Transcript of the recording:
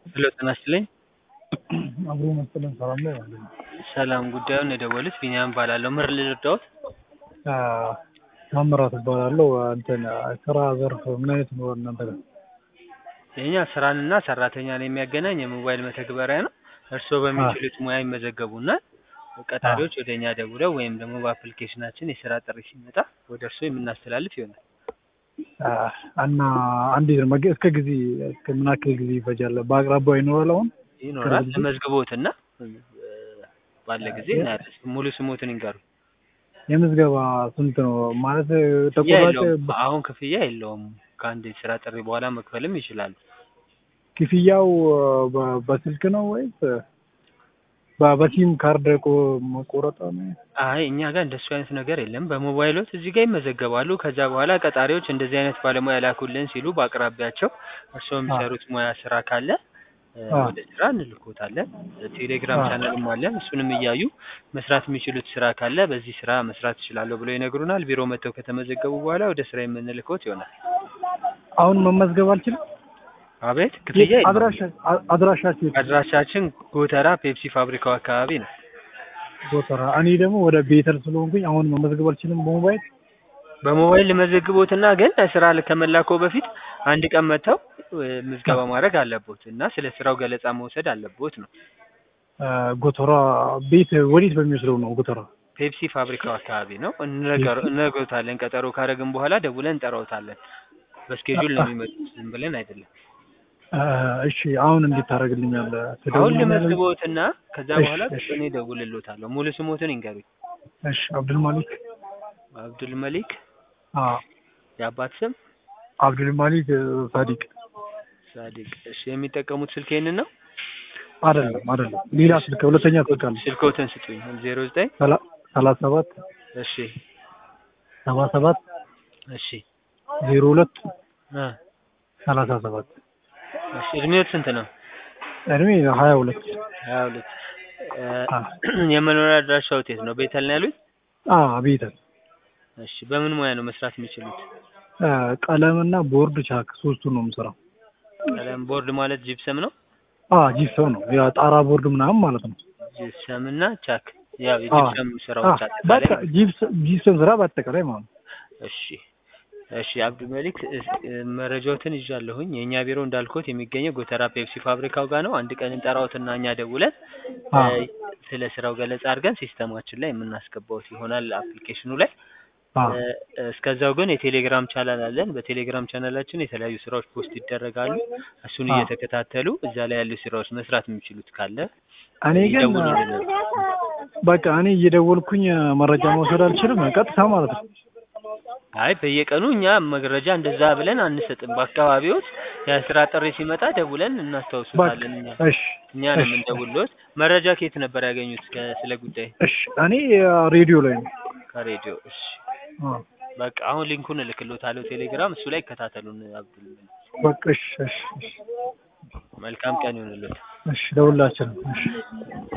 ሄሎ ጤና ይስጥልኝ። አብሮ መሰለን ሰላም ላይ አለ። ሰላም ጉዳዩን የደወሉት ቢኒያም እባላለሁ። ምን ልርዳዎት? ታምራት እባላለሁ። እንትን ስራ ዘርፍ ምን አይነት ነው እናንተ ጋር? የኛ ስራንና ሰራተኛን የሚያገናኝ የሞባይል መተግበሪያ ነው። እርስዎ በሚችሉት ሙያ ይመዘገቡና ቀጣሪዎች ወደ እኛ ደውለው ወይም ደግሞ በአፕሊኬሽናችን የስራ ጥሪ ሲመጣ ወደ እርስዎ የምናስተላልፍ ይሆናል። እና እንዴት ነው መገ- እስከ ጊዜ እስከ ምን ያክል ጊዜ ይፈጃል? በአቅራቢያው ይኖራል አሁን? ይኖራል። ጊዜ? ተመዝግቦትና ባለ ጊዜ እናያለን። ሙሉ ስሞትን ይንገሩ። የምዝገባ ስንት ነው ማለት ክፍያ ተቆራጭ የለውም። አሁን ክፍያ የለውም። ከአንድ የስራ ጥሪ በኋላ መክፈልም ይችላሉ። ክፍያው በ- በስልክ ነው ወይስ በ- በሲም ካርድ ቆ- መቆረጥ ነው? አይ እኛ ጋር እንደሱ አይነት ነገር የለም። በሞባይሎት እዚህ ጋር ይመዘገባሉ። ከዛ በኋላ ቀጣሪዎች እንደዚህ አይነት ባለሙያ ላኩልን ሲሉ በአቅራቢያቸው እርስዎ የሚሰሩት ሙያ ስራ ካለ እ፣ አዎ። ወደ ስራ እንልኮታለን። ቴሌግራም አዎ። ቻናልም አለን። እሱንም እያዩ መስራት የሚችሉት ስራ ካለ በዚህ ስራ መስራት እችላለሁ ብለው ይነግሩናል። ቢሮ መጥተው ከተመዘገቡ በኋላ ወደ ስራ የምንልኮት ይሆናል። አሁን መመዝገብ አልችልም? አቤት ክፍያ የለውም። አድራሻ አ- አድራሻችሁ የት ነው? አድራሻችን ጎተራ ፔፕሲ ፋብሪካው አካባቢ ነው። ጎተራ። እኔ ደግሞ ወደ ቤተል ስለሆንኩኝ አሁን መመዝገብ አልችልም በሞባይል በሞባይል ልመዘግቦትና ግን ስራ ከመላኮ በፊት አንድ ቀን መጥተው እ፣ ምዝገባ ማድረግ አለቦት እና ስለ ስራው ገለጻ መውሰድ አለቦት ነው። አ፣ ጎተራ ቤት ወዴት በሚወስደው ነው ጎተራ? ፔፕሲ ፋብሪካው አካባቢ ነው። እንነገር- እንነግሮታለን። ቀጠሮ ካረግን በኋላ ደውለን እንጠራውታለን። በስኬጁል ነው የሚመጡት፣ ዝም ብለን አይደለም። አ፣ እሺ አሁን እንዴት ታደርግልኛለህ? አሁን ትደውልልኛለህ? ልመዝግቦትና ከዛ እሺ፣ በኋላ እሺ። እኔ ደውልሎታለሁ። ሙሉ ስሞትን ይንገሩኝ። እሺ አብዱል ማሊክ አብዱል መሊክ። አ የአባት ስም አብዱል ማሊክ እ፣ ሳዲቅ ሳዲቅ። እሺ የሚጠቀሙት ስልክ ይህንን ነው? አይደለም አይደለም ሌላ ስልክ ሁለተኛ ስልክ አለ ስልኮትን ስጡኝ። ዜሮ ዘጠኝ ሰላ- ሰላሳ ሰባት እሺ ሰባ ሰባት እሺ ዜሮ ሁለት እ፣ ሰላሳ ሰባት እሺ እድሜዎት ስንት ነው? እድሜ ሀያ ሁለት ሀያ ሁለት እ፣ አ የመኖሪያ አድራሻው የት ነው? ቤተል ነው ያሉኝ? አ ቤተል እሺ በምን ሙያ ነው መስራት የሚችሉት? አ፣ ቀለምና ቦርድ ቻክ ሶስቱን ነው የምሰራው። ቀለም ቦርድ ማለት ጂፕሰም ነው። አ ጂፕሰም ነው ያ ጣራ ቦርድ ምናምን ማለት ነው። ጂፕሰም እና ቻክ ያው የጂፕሰም አ፣ ስራዎች በቃ አጠቃላይ ጂፕሰም ጂፕሰም ስራ በአጠቃላይ ማለት ነው። እሺ እሺ አብዱል መሊክ እስ- እ፣ መረጃዎትን ይዣለሁኝ። የእኛ ቢሮ እንዳልኩት የሚገኘው ጎተራ ፔፕሲ ፋብሪካው ጋር ነው። አንድ ቀን እንጠራዎትና እኛ ደውለን አ እ፣ ስለ ስራው ገለጻ አድርገን ሲስተማችን ላይ የምናስገባዎት ይሆናል አፕሊኬሽኑ ላይ አ እ፣ እስከዛው ግን የቴሌግራም ቻናል አለን። በቴሌግራም ቻናላችን የተለያዩ ስራዎች ፖስት ይደረጋሉ። እሱን አ እየተከታተሉ እዛ ላይ ያሉ ስራዎች መስራት የሚችሉት ካለ እኔ ግን ይደውሉልናል። በቃ እኔ እየደወልኩኝ መረጃ መውሰድ አልችልም፣ ቀጥታ ማለት ነው። አይ በየቀኑ እኛ መረጃ እንደዛ ብለን አንሰጥም። በአካባቢዎች የስራ ጥሪ ሲመጣ ደውለን በቃ እናስታውሱታለን። እኛ እሺ እኛ ነው እሺ የምንደውልዎት። መረጃ ከየት ነበር ያገኙት ከ- ስለ ጉዳይ? እሺ እኔ ሬዲዮ ላይ ነው። ከሬዲዮ። እሺ አ በቃ አሁን ሊንኩን እልክልዎታለሁ ቴሌግራም፣ እሱ ላይ ይከታተሉን። አብዱል በቃ እሺ እሺ እሺ መልካም ቀን ይሁንልዎት። እሺ ደውላችን እሺ